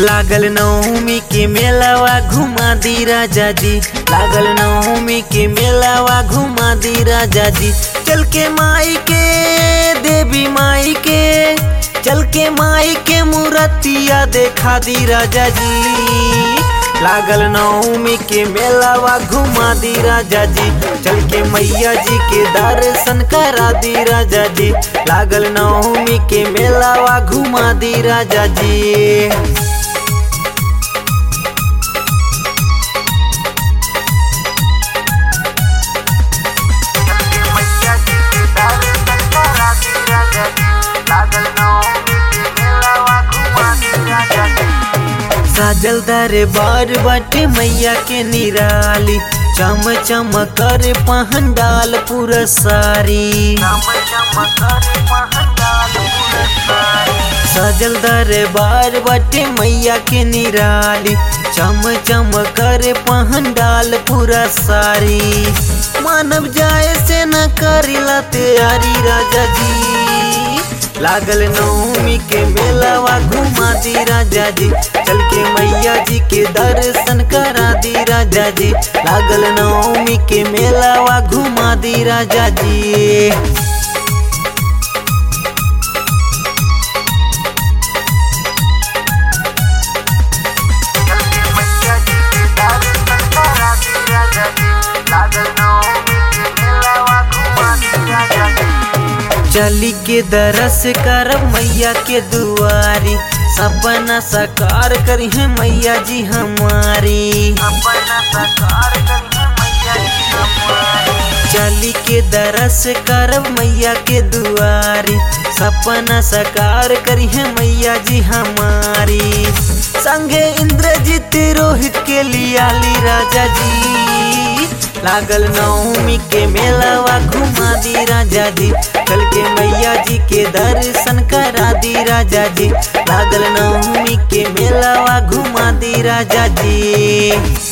लागल नवमी के मेलावा घुमा दी राजा जी लागल नवमी के मेलावा घुमा दी राजा जी चल के माई के देवी माई के चल के माई के मूर्तिया देखा दी राजा जी लागल नवमी के मेलावा घुमा दी राजा जी चल के मैया जी के दर्शन करा दी राजा जी लागल नवमी के मेलावा घुमा दी राजा जी साजल दरबार बाटे मैया के निराली चम चम कर पहंडाल पूरा सारी सजल दरबार बाटे मैया के निराली चम चम कर पहंडाल पूरा सारी मानव जाए से न करिला तैयारी राजा जी लागल नवमी के मेलावा घुमा दी राजा जी चल के मैया जी के दर्शन करा दी राजा जी लागल नवमी के मेलावा घुमा दी राजा जी चली के दरस कर मैया के दुआरी सपना साकार करी है मैया जी हमारी चली के दरस कर मैया के दुआरी सपना साकार करी है मैया जी हमारी संगे इंद्रजीत रोहित के लियाली राजा जी लागल नवमी के मेलावा घुमा दी राजा जी कल के मैया जी के दर्शन करा दी राजा जी लागल नवमी के मेलावा घुमा दी राजा जी